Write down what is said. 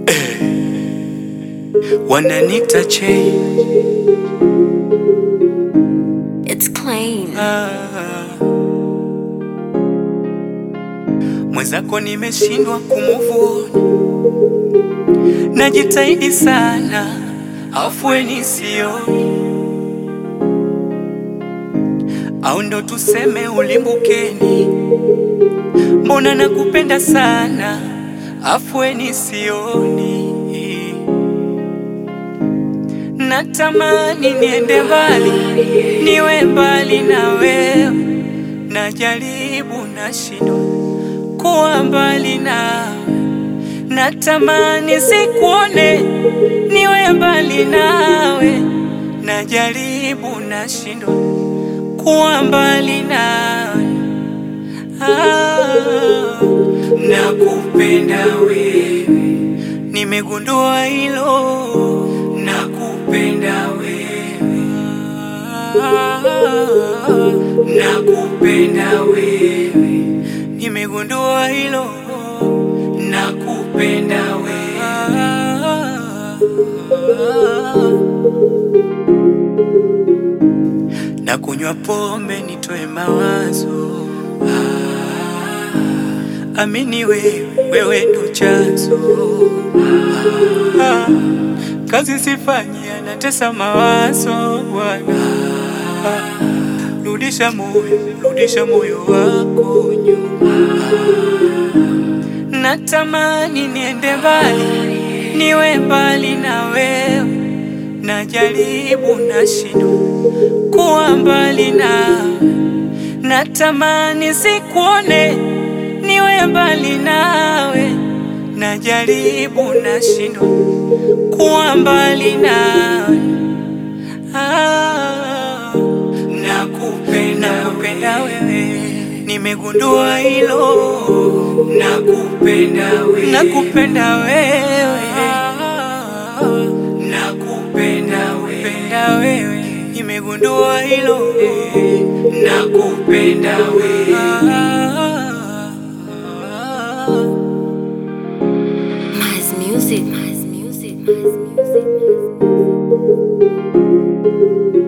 wananita che It's clean. mwenzako nimeshindwa kumuvuni, najitahidi sana, afueni sioni, au ndo tuseme ulimbukeni, mbona nakupenda sana, afueni sioni natamani niende mbali, niwe mbali na wewe, najaribu nashindwa kuwa mbali nawe, natamani sikuone, niwe mbali nawe, najaribu nashindwa kuwa mbali nawe. Ah, nakupenda wewe, nimegundua hilo, nakupenda wewe, nakupenda wewe, nimegundua hilo, nakupenda wewe, na kunywa pombe nitoe mawazo Ah, amini wewe, wewe ndo chanzo Ah, kazi sifanyi, anatesa mawazo Bwana Ah, rudisha moyo, rudisha moyo wako nyuma. Natamani niende mbali, niwe mbali na wewe, najaribu nashindwa kuwa mbali nawe, natamani sikuone, niwe mbali nawe, najaribu nashindwa kuwa mbali nawe. Ah, nakupenda, nakupenda wewe, nimegundua hilo, nakupenda wewe, nakupenda wewe, nakupenda wewe, nakupenda wewe, nimegundua hilo, nakupenda wewe. Nice music. Nice music. Nice music. Nice music.